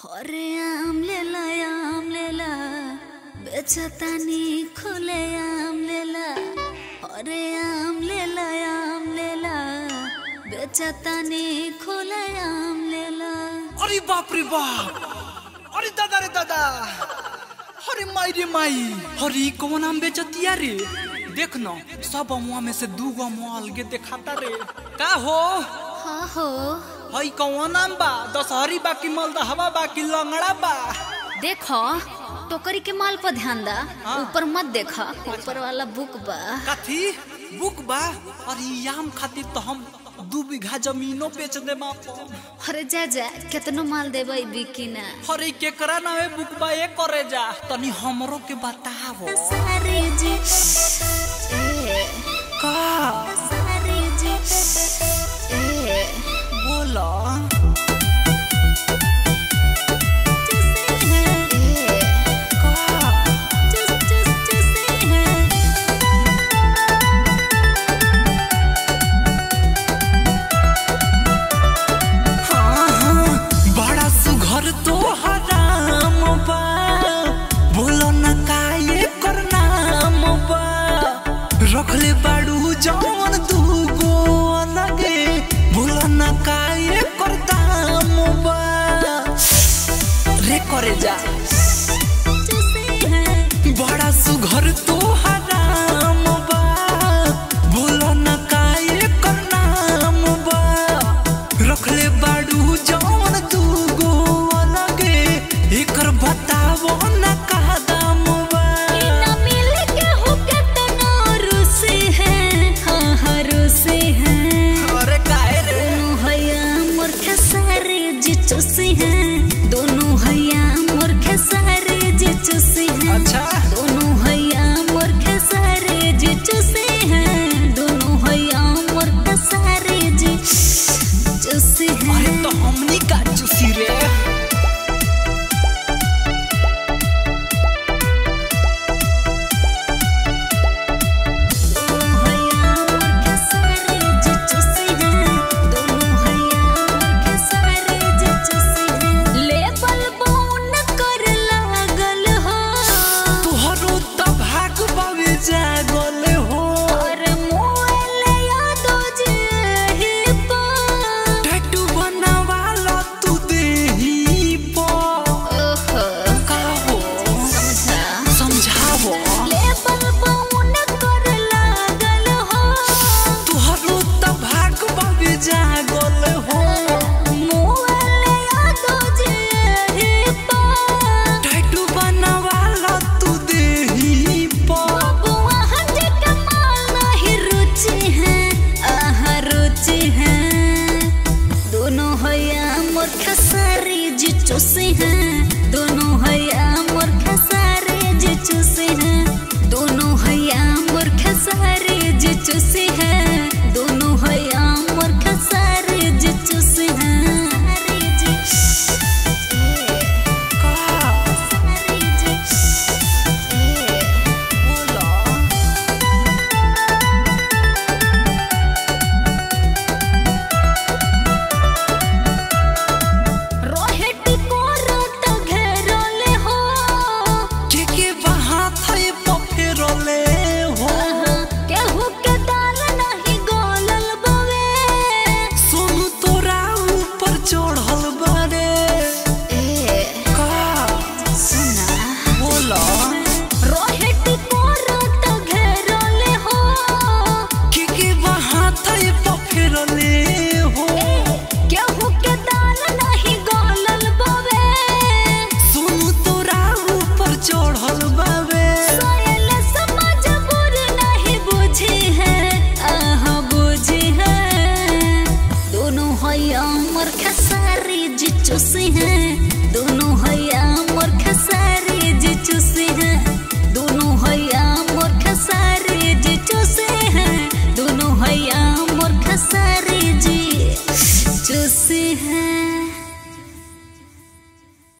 अरे आम लेला आम लेला बेचतानी खुले आम लेला अरे आम लेला आम लेला बेचतानी खुले आम लेला अरे बाप रे बाप अरे दादा रे दादा अरे माई रे माई अरे कौन आम बेचतिया रे देख न सब अमुआ में से दू गो अमुआ अलगे देखाता रे का हो हाँ हो हई कौन आम बा दशहरी बा कि मलदहवा बा कि लंगड़ा बा देखो टोकरी के माल पर ध्यान दा हाँ। ऊपर मत देखा ऊपर वाला बुक बा कथी बुक बा अरे ई आम खातिर तो हम दू बीघा जमीनो बेच दे अरे जा जा केतनो माल देबै बिकी ना अरे केकरा नामे बुक बा ए करे जा तनी हमरो के बतावो सारे जी ए का सारे जी ए बोला का हाँ, हाँ, बड़ा सुघर तो हराम बा बोलो न का ये कर नाम बा रखले बाड़ू जवन दूगो अलगे बोलो न का ये कर दाम बा रे करे जा बड़ा सुघर तो हराम बा बोलो न का ये कर नाम बा रखले बाड़ू जवन दूगो अलगे एकर बतावो न का दाम बा अरे काहे रे चुसी हैं दोनों हैया मोर खेसारे जे चुसी हैं अच्छा दोनों हैया मोर खेसारे जे चुसी हैं दोनों हैया मोर खेसारे जे चुसी हैं अरे तो हमनी का चूसी रे तोहरो तो भाग बावे जागल हो टैटू बनावाला तू देही पर का हो समझावो तोहरो तो भाग बावे जागल हो टैटू बनावाला तू देही पर दोनों हैया मोर खसारी जी चुसे हैं दोनों हैया मोर खसारी जी चुसे हैं दोनों हैया मोर खसारी जी चुसे हैं दोनों हैया मोर खसारी जी चुसे हैं रोहित को रात घेरले हो के के बाहात है पफेरले हो केहू के दाल नहीं गोलल बवे सोनू तोरा ऊपर चढ़ल बारे का सुना बोला रोहित को रात घेरले हो के के बाहात है पफेरले हो केहू के दाल नहीं गोलल बवे सोनू तोरा ऊपर चढ़ल बावे सोयल समझ बुर नहीं बुझी है आह बुझी है दोनों हैया मोर खसारी जी चुसी हैं